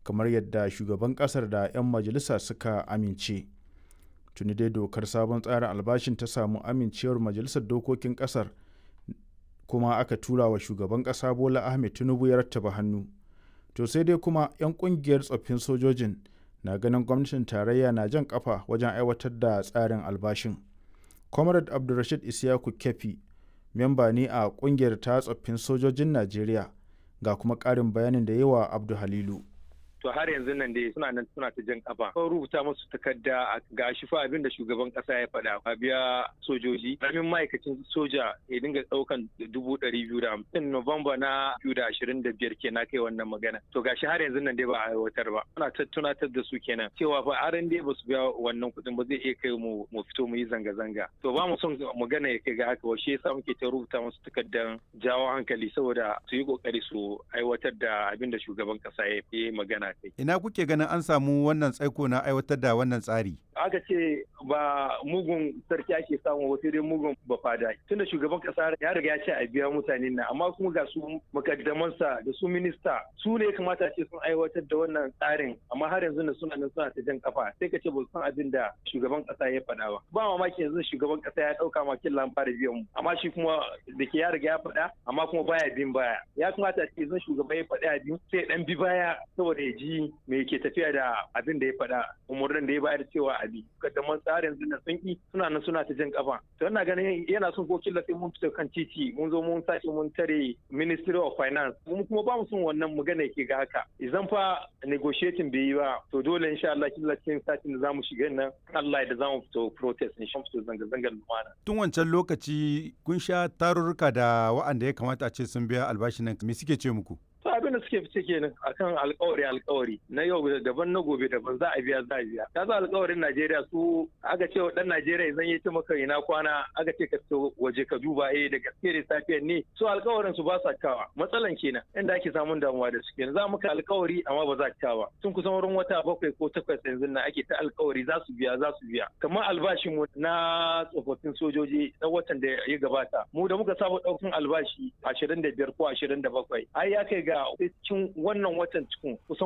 kamar yadda shugaban ƙasar da 'yan majalisa suka amince tuni dai dokar sabon tsarin albashin ta samu amincewar majalisar dokokin ƙasar kuma aka tura wa shugaban ƙasa bola ahmed tinubu ya rattaba hannu to sai dai kuma 'yan ƙungiyar tsoffin sojojin na ganin gwamnatin tarayya na jan kafa wajen aiwatar da tsarin albashin comrade abdulrashid isiyaku kefi memba ne a kungiyar ta tsoffin sojojin najeriya ga kuma ƙarin bayanin da yawa abdu halilu to har yanzu nan dai suna nan suna ta jan kafa ko rubuta musu takarda ga shi fa abin da shugaban kasa ya faɗa a biya sojoji ramin ma'aikacin soja ya dinga ɗaukan dubu ɗari biyu da hamsin novamba na biyu da ashirin da biyar kenan kai wannan magana to gashi har yanzu nan dai ba a aiwatar ba ana tunatar da su kenan cewa fa har dai ba su biya wannan kuɗin ba zai iya kai mu mu fito mu yi zanga-zanga to ba mu son magana ya kai ga haka shi yasa muke ta rubuta musu takardar jawo hankali saboda su yi kokari su aiwatar da abin da shugaban kasa ya yi magana kai. Ina kuke ganin an samu wannan tsaiko na aiwatar da wannan tsari? Aka ce ba mugun sarki ake samu wasu dai mugun ba fada. Tunda shugaban kasa ya riga ya ce a biya mutane na amma kuma ga su makaddamansa da su minista su ne kamata ce sun aiwatar da wannan tsarin amma har yanzu na suna nan suna ta jan kafa sai ka ce ba san abin da shugaban kasa ya faɗa ba. Ba mamaki yanzu shugaban kasa ya ɗauka ma kin fara biyan mu amma shi kuma da ke ya riga ya faɗa amma kuma baya bin baya. Ya kamata ce yanzu shugaban ya faɗi abin sai ɗan bi baya saboda ya ji me ke tafiya da abin da ya faɗa umarnin da ya bayar cewa abi kaddaman tsarin zina sun ki suna nan suna ta jan kafa to ina ganin yana son ko killa sai mun fito kan titi mun zo mun sace mun tare ministry of finance mun kuma ba mu son wannan magana yake ga haka idan fa negotiating bai yi ba to dole insha Allah killa cikin satin da zamu shiga nan Allah da zamu fito protest in shan fito zanga zangar lumana tun wancan lokaci kun sha tarurruka da wa'anda ya kamata a ce sun biya albashin nan me suke ce muku to abin da suke fice kenan akan alkawari alkawari na yau daban na gobe daban za a biya za a biya ka za alkawarin Najeriya su aka ce wa dan Najeriya zan yi ta maka ina kwana aka ce ka fito waje ka duba eh da gaske da safiyar ne su alkawarin su ba sa kawa matsalan kenan inda ake samun damuwa da su kenan za muka alkawari amma ba za ka kawa tun kusan wurin wata bakwai ko takwas yanzu na ake ta alkawari za su biya za su biya kamar albashin mu na tsofaffin sojoji na watan da ya gabata mu da muka saba daukan albashi 25 ko 27 ai ya kai ga cikin wannan watan cikin kusan